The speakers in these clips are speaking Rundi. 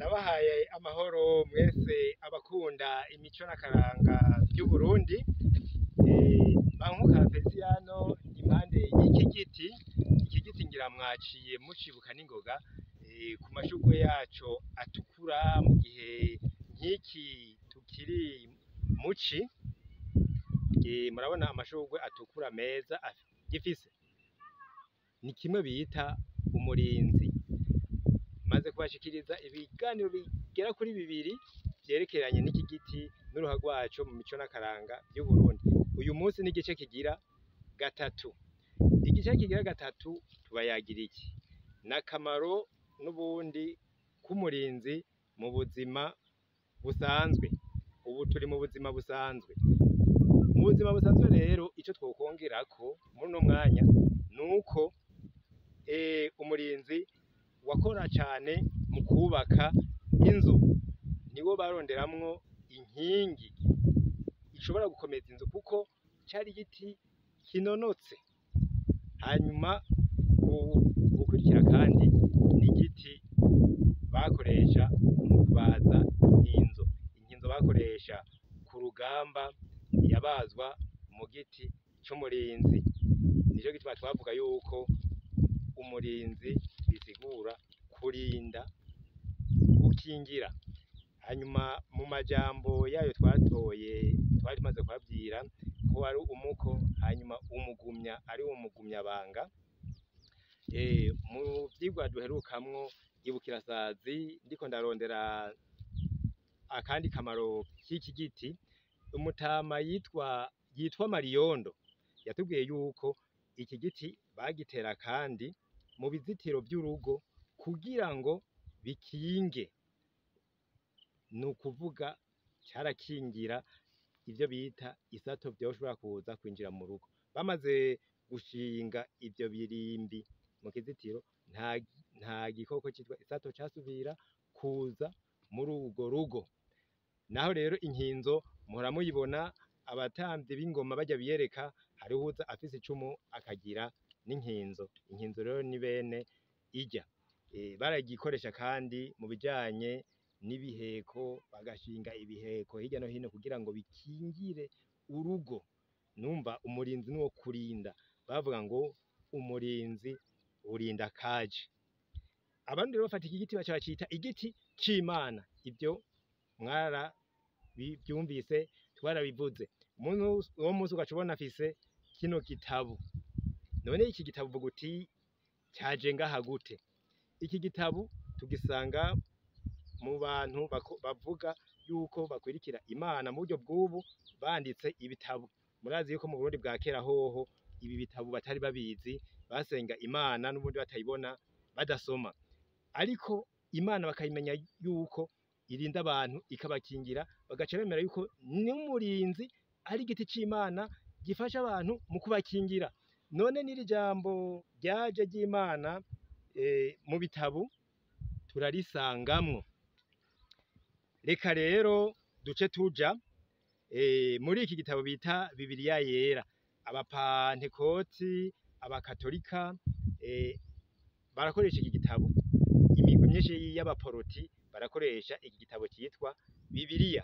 Ndabahaye amahoro mwese abakunda imico n'akaranga vy'Uburundi, Bankuka Feliciyano impande y'iki giti, iki giti ngira mwaciye mucibuka n'ingoga ku mashurwe yaco atukura mu gihe nk'iki tukiri mu ci, murabona amashurwe atukura meza gifise, ni kimwe bita umurinzi, maze kubashikiriza ibiganiro bigera kuri bibiri vyerekeranye n'iki giti n'uruhara rwaco mu mico n'akaranga vy'Uburundi, uyu musi n'igice kigira gatatu, igice kigira gatatu tubayagira iki? N'akamaro n'ubundi k'umurinzi mu buzima busanzwe, ubu turi mu buzima busanzwe, mu buzima busanzwe rero ico twokongerako muri uno mwanya nuko umurinzi wakora cane mu kwubaka inzu, niwo baronderamwo inkingi ishobora gukomeza inzu kuko cari igiti kinonotse, hanyuma uwukurikira kandi n'igiti bakoresha mu kubaza inkinzo, inkinzo bakoresha ku rugamba yabazwa mu giti c'umurinzi, nico gituma twavuga yuko umurinzi bisigura kurinda, gukingira, hanyuma mu majambo yayo twatoye twari tumaze kubabwira ko ari umuko hanyuma umugumya ari wo mugumyabanga, mu vyigwa duherukamwo ibukirasazi ndiko ndarondera akandi kamaro k'iki giti, umutama yitwa Mariyondo yatubwiye yuko iki giti bagitera kandi mu bizitiro vy'urugo kugira ngo bikinge, nukuvuga carakingira ivyo bita isato vyoshobora kuza kwinjira mu rugo, bamaze gushinga ivyo birimbi mu kizitiro nta gikoko citwa isato casubira kuza muri urwo rugo, naho rero inkinzo muhora muyibona abatamvyi b'ingoma barya biyereka hariho uwuza afise icumu akagira n'inkinzo, inkinzo rero ni bene irya, baragikoresha kandi mu bijanye n'ibiheko, bagashinga ibiheko hirya no hino kugira ngo bikingire urugo, numva umurinzi nuwo kurinda, bavuga ngo umurinzi urinda akaje, abandi rero bafata iki giti baca bacita igiti c'Imana, ivyo mwaravyumvise twarabivuze, uwo musi ugaca ubona afise kino gitabu, none iki gitabu uvuga uti caje ngaha gute? Iki gitabu tugisanga mu bantu bavuga yuko bakwirikira Imana mu buryo bw'ubu banditse ibitabu, murazi yuko mu Burundi bwa kera hoho ibi bitabu batari babizi, basenga Imana n'ubundi batayibona badasoma, ariko Imana bakayimenya yuko irinda abantu ikabakingira, bagaca bemera yuko n'umurinzi ari igiti c'Imana gifasha abantu mu kubakingira, none n'iri jambo ryaje ry'Imana mu bitabu turarisangamwo, reka rero duce tuja muri iki gitabo bita Bibiriya yera, abapantekoti, abakatolika barakoresha iki gitabo, imigwi myinshi y'abaporoti barakoresha iki gitabo citwa Bibiriya,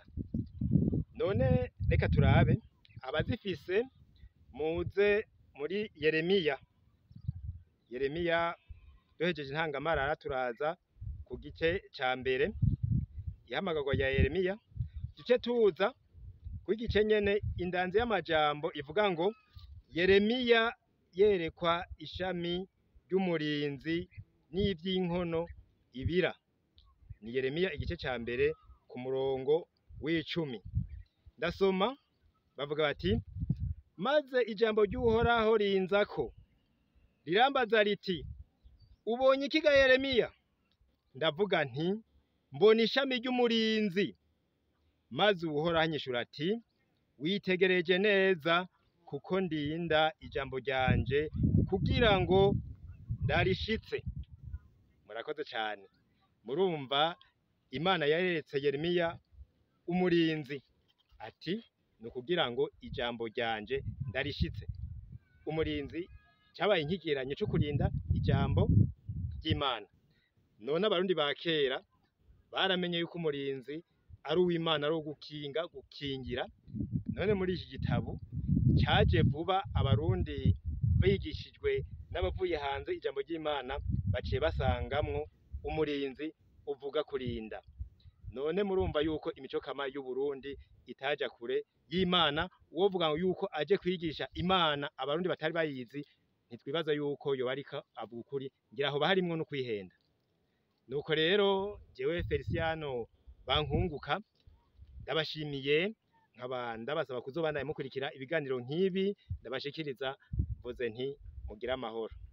none reka turabe abazifise muze muri Yeremiya, Yeremiya duhejeje intangamarara turaza ku gice ca mbere, ihamagarwa rya Yeremiya, duce tuza kw'igice nyene indanzi y'amajambo ivuga ngo Yeremiya yerekwa ishami ry'umurinzi n'ivy'inkono ibira, ni Yeremiya igice ca mbere ku murongo w'icumi, ndasoma bavuga bati maze ijambo ry'Uhoraho rinzako rirambaza riti ubonye iki ga Yeremiya? Ndavuga nti mbona ishami ry'umurinzi, maze Uhoraho anyishura ati witegereje neza kuko ndinda ijambo ryanje kugira ngo ndarishitse, murakoze cane, murumva Imana yeretse Yeremiya umurinzi, ati ni ukugira ngo ijambo ryanje ndarishitse, umurinzi cabaye ikigereranyo co kurinda ijambo ry'Imana, none abarundi ba kera baramenye yuko umurinzi ari uw'Imana ari uwo gukinga gukingira none muri iki gitabo caje vuba abarundi bigishijwe n'abavuye hanze ijambo ry'Imana baciye basangamwo umurinzi uvuga kurinda none murumva yuko imico kama y'Uburundi itaja kure y'Imana uwovuga yuko aje kwigisha Imana abarundi batari bayizi ntitwibaza yuko yoba ariko avuga ukuri ngira hoba harimwo no kwihenda nuko rero jewe Feliciano Bankunguka ndabashimiye nkaba ndabasaba kuzobandanya mukurikira ibiganiro nk'ibi ndabashikiriza mvuze nti mugire amahoro